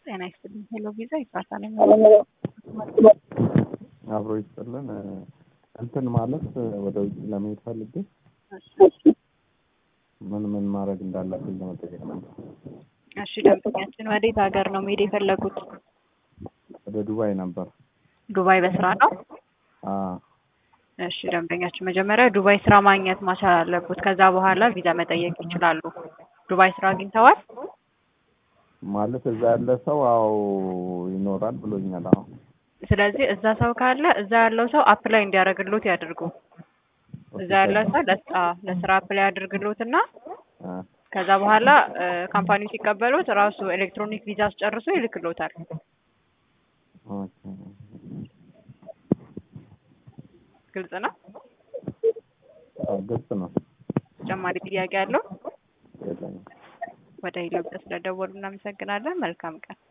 ጤና ይስጥልኝ። ሄሎ ቪዛ ይባላል። አብሮ ይስጥልን። እንትን ማለት ወደ ውጭ ለመሄድ ፈልጌ ምን ምን ማድረግ እንዳለብኝ ለመጠየቅ ነበር። እሺ ደንበኛችን ወዴት ሀገር ነው መሄድ የፈለጉት? ወደ ዱባይ ነበር። ዱባይ በስራ ነው? አዎ እሺ ደንበኛችን መጀመሪያ ዱባይ ስራ ማግኘት ማቻል አለበት። ከዛ በኋላ ቪዛ መጠየቅ ይችላሉ። ዱባይ ስራ አግኝተዋል? ማለት እዛ ያለ ሰው አዎ ይኖራል ብሎኛል። አዎ ስለዚህ እዛ ሰው ካለ እዛ ያለው ሰው አፕላይ እንዲያደርግሎት ያድርጉ። እዛ ያለ ሰው ለስራ ለስራ አፕላይ ያድርግሎት እና አ፣ ከዛ በኋላ ካምፓኒው ሲቀበሉት ራሱ ኤሌክትሮኒክ ቪዛ አስጨርሶ ይልክሎታል። ኦኬ። ግልጽ ነው። አዎ ግልጽ ነው። ተጨማሪ ጥያቄ አለው? የለኝም። ወደ ኢትዮጵያ ስለደወሉ እናመሰግናለን። መልካም ቀን።